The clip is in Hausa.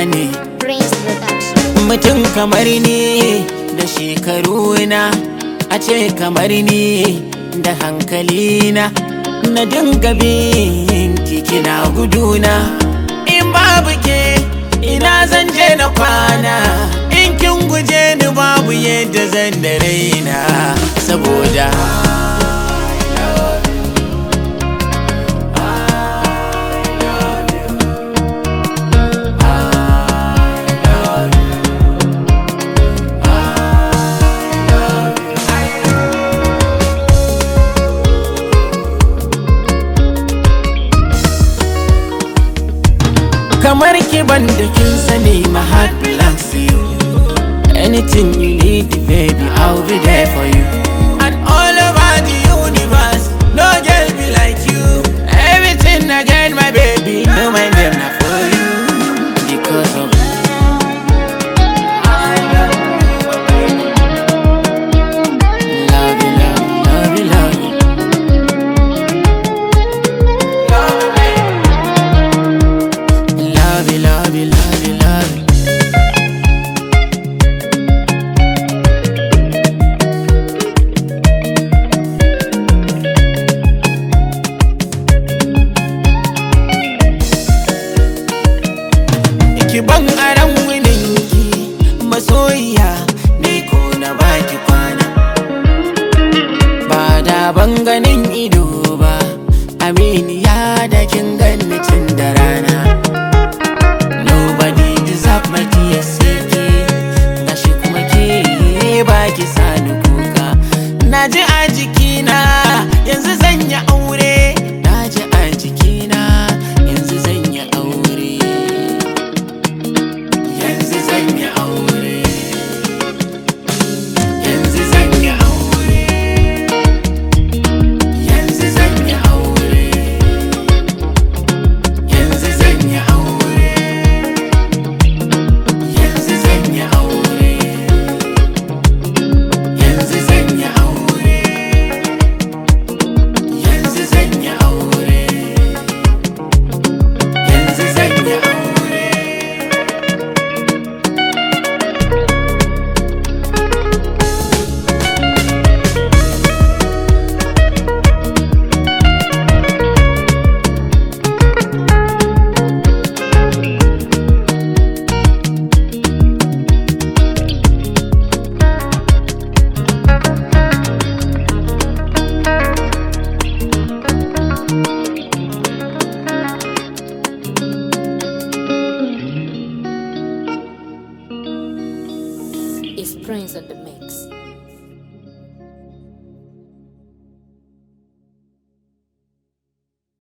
ne Prince Production. mutum kamar ni da shekaru na a ce kamar ni da hankali na na dinga bin kina guduna in babu ke ina zan je na kwana in kin guje ni babu yadda zan da raina saboda kamar ki ban da kin sani my heart belongs to you anything you need baby I'll be there for you and all over the universe no girl be like you everything I get my baby no my name not for you because of Love you, love you, love you, love you. Love you, love you, love you, love you. Ki ban aran wininki masoyiya ni ko na baki kwana. Ba da ban ganin ido ba, aminiya da kin ganni tun da rana. Nobody deserve my tears sai ke Gashi kuma ke baki sani kuka Na ji a jikina yanzu zan yi aure Na ji a jikina yanzu zan yi aure Yanzu zan yi aure Yanzu zan yi aure Yanzu zan yi aure Yanzu zan yi aure Yanzu zan yi aure Yanzu zan yi aure Yanzu zan yi aure Yanzu zan yi aure It's Prince on the mix.